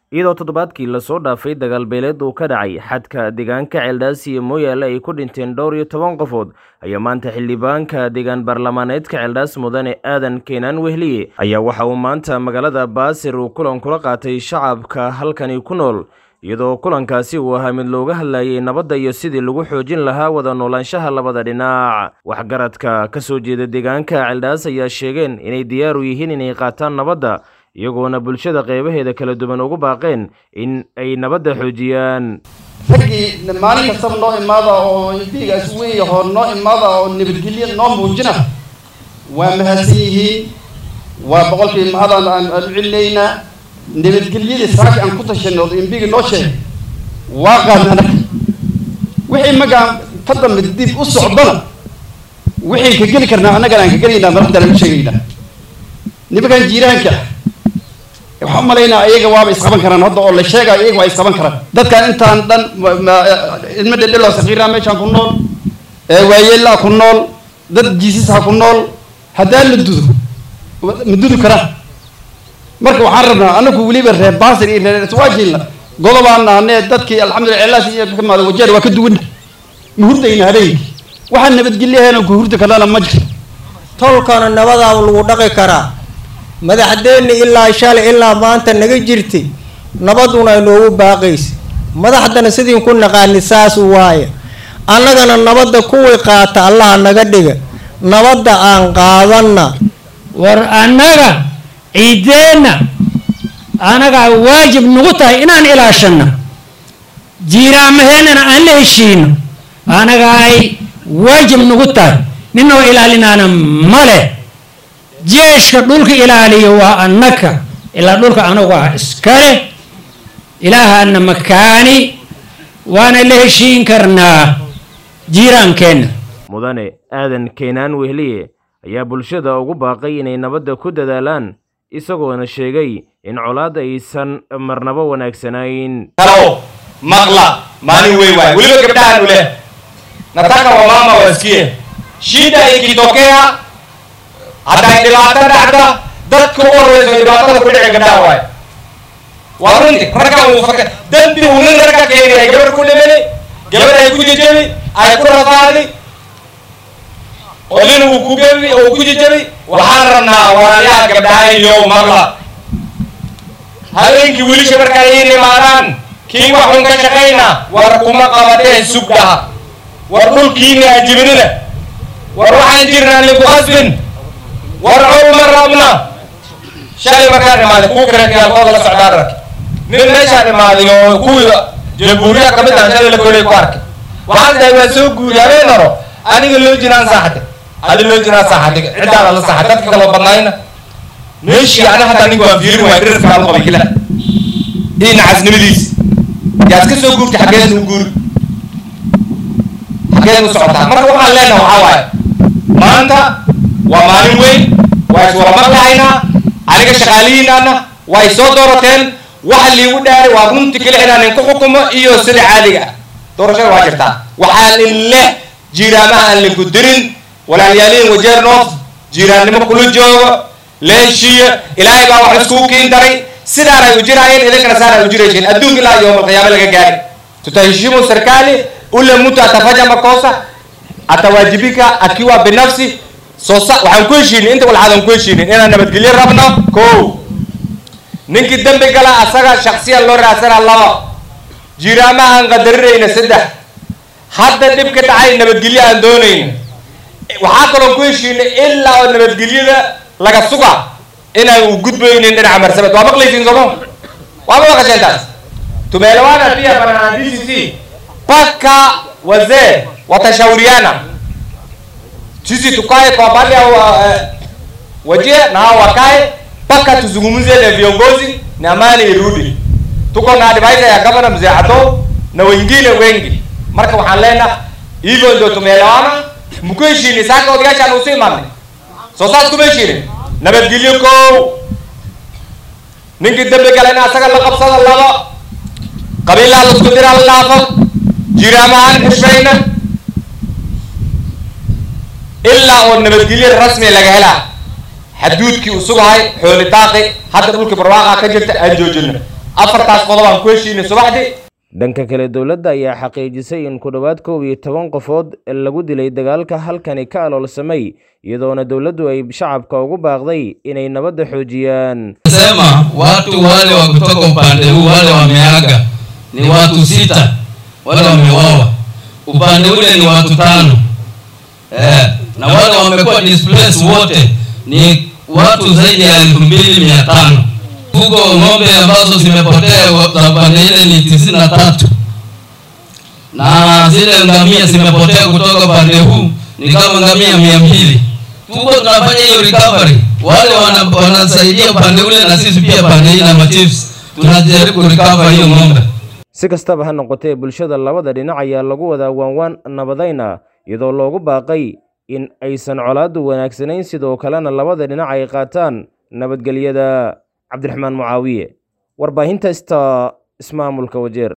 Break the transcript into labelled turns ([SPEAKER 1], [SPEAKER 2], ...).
[SPEAKER 1] iyadoo toddobaadkii lasoo dhaafay dagaal beeleed uu ka dhacay xadka deegaanka ceeldhaasi iyo mooyaale ay ku dhinteen dhowr iyo toban qofood ayaa maanta xildhibaanka deegaan baarlamaaneedka ceeldhaas mudane aadan keenaan wehliye ayaa waxa uu maanta magaalada baasir uu kulan kula qaatay shacabka halkani ku nool iyadoo kulankaasi uu ahaa mid looga hadlayay nabadda iyo sidii lagu xoojin lahaa wada noolaanshaha labada dhinac waxgaradka ka soo jeeda deegaanka ceeldhaas ayaa sheegeen inay diyaar u yihiin inay qaataan nabadda iyagoona bulshada qeybaheeda kala duwan ugu baaqeen in ay nabadda xoojiyaan
[SPEAKER 2] raggii maalin kastaba noo imaada oo imbigaas weyn yahoo noo imaada oo nabadgelyo noo muujina waa mahadsan yihiin waa boqolkii mahadaan aan aan u celinaynaa nabadgelyadii saaki aan ku tashanay oo imbiga noo sheegay waa qaadna anaga wixii magaan ka dambe dib u socdona wixii ka geli karnaa annagana aan ka gelaynaa madaxdaan u sheegaynaa nimankan jiiraanka waxaan umalaynaa iyaga waaba isqaban karaan hadda oo la sheegayo iyaga waa isqaban karaan dadkan intaan dhan ilmo dhedheloo sakiiraa meeshaan ku nool waayeellaa ku nool dad jiisisha ku nool haddaan la dudo ma dudu karaan marka waxaan rabnaa anagu weliba reer baasir iyo reer iswaajilna godobaan nahanee dadkii alxamdulillah ceelaas iyo ka imaada wajeer waa ka duwana ma hurdayna habeenkii waxaan nabadgelyaheena ku hurdi karnana ma jiro
[SPEAKER 3] tolkana nabadaa lagu dhaqi karaa madaxdeenna ilaa shalay ilaa maanta naga jirtay nabaduna ay noogu baaqaysa madaxdana sidiin ku naqaani saas waaye annagana nabadda kuwii qaata allaha naga dhiga nabadda aan qaadanna
[SPEAKER 4] war annaga ciideenna anagaa waajib nagu tahay inaan ilaashanno jiiraamaheennana aan la heshiino anaga ay waajib nagu tahay ninoo ilaalinaana male jeeshka dhulka ilaaliyo waa annaka ilaa dhulka anagu ah iskale ilaahana makaani waana la heshiin karnaa jiiraankeenna
[SPEAKER 1] mudane aadan keenaan wehliye ayaa bulshada ugu baaqay inay nabadda ku dadaalaan isagoona sheegay in colaad aysan marnabo wanaagsanayn
[SPEAKER 5] halo maqla maalin weyn waay weliba gabdhahan uleh nataka wamama wasikie shida ikitokea hadday dhibaato dhacda dadka u horeyso dhibaatada ku dhici gabdhaha waay waa runti raggan uu faka dambi uu nin ragga keenay gabar ku dhimani gabar ay ku jejebi ay ku rafaadi oo nin uu ku gebi uu ku jejebi waxaan rabnaa walaalayaha gabdhaha iyo maqla habeenkii wiilisha markaa ii imaadaan kii waxun ka shaqayna war kuma qabadeen sugdhaha war dhulkiina ajibinina war waxaan jirnaa liku qasbin war col ma rabna shalay markaan imaaday kuwa kareekaalkooda la socdaan ark nin meeshaan imaaday oo kuwii jamhuuriya kamid ah shalay la kolay ku arkay waxaan dahay waa soo guuri habeen horo aniga loo jiraan saaxate adi loo jiraan saaxate ciddaana la saaxay dadka kaloo badnayna meeshii ana hadda aniga waan fiirin waay dhirarkaa lu qabay kila ii nacasnimadiis yaad ka soo guurtay xaggeed u guuri xaggeed u socotaa marka waxaan leenaha waxaa waaye maanta waa maalin weyn waa iswada maqlahaynaa aniga shaqaalihiinaana waa y soo doorateen waxa liigu dhaaray waa runti kale inaan inku xukumo iyo sida caadiga ah doorashada waa jirtaa waxaan in leh jiiraamaha aan linku dirin walaalyaalihin wajeer north jiiraannimo kula joogo leeshiya ilaahay baa wax iskugu kiin daray sidaan ay u jiraayeen idinkana saan ay u jiraysiin adduunka ilaa yowma alqiyaama laga gaari tutaheshimu serikali ule mtu atafanya makosa atawajibika akiwa binafsi soosa waxaan ku heshiinin inta walxaadan ku heshiinin inaan nabadgelyo rabno ko ninkii dambi gala asaga shaksiyan loo raadsanaa laba jiiraamaha aan qadarinayna saddex hadda dhibka dhacay nabadgelyo aan doonayna waxaa kaloo ku heshiinay ilaa oo nabadgelyada laga suga inaan u gudbaynin dhinaca marsabad waa maqlaysiin sooma waa ma maqasheen taas tumeelewana pia bana DCC paka wazee watashauriana sisi tukae kwa baadhi ya waje na hao wakae mpaka tuzungumzie na viongozi na amani irudi. Tuko na advisor ya gavana mzee Ato na wengine wengi, marka waxaan leenaha hivyo ndio tumeelewana. Mku heshiini saka odayaashaan usu imaanay soo saas kuma heshiinin nabadgelyo kow ninkii dambi gala in asaga la qabsada laba qabiilaa la isku diraa la dhaafo jiraamahaan xishmayna ilaa oo nabadgelyo rasmi laga helaa xaduudkii uu sugahay xooli daaqi hadda dhulkii barwaaqa ka jirta aan joojino afartaas qodob aan ku heshiinay subaxdii
[SPEAKER 1] dhanka kale dowladda ayaa xaqiijisay in ku dhowaad koob iyo toban qofood lagu dilay dagaalka halkani ka aloolsamay iyadoona dowladdu ay shacabka ugu baaqday inay nabadda xoojiyaan
[SPEAKER 6] sema watu wale wa kutoka upande huu wale wameaga ni watu sita wale wameuawa upande ule ni watu tano eh, na wale wamekuwa displaced wote ni watu zaidi ya elfu mbili mia tano huko ng'ombe ambazo zimepotea za upande ile ni tisini na tatu na zile ngamia zimepotea kutoka upande huu ni kama ngamia mia mbili tuko tunafanya hiyo recovery wale wana, wanasaidia upande ule na sisi pia pande hii na machiefs tunajaribu kurecover hiyo ng'ombe
[SPEAKER 1] si kastaba ha noqotee bulshada labada dhinac ayaa lagu wadaa waanwaan nabadayna iyadoo loogu baaqay in aysan colaaddu wanaagsanayn sidoo kalena labada dhinac ay qaataan nabadgelyada cabdiraxmaan mucaawiye warbaahinta sta ismaamulka wajeer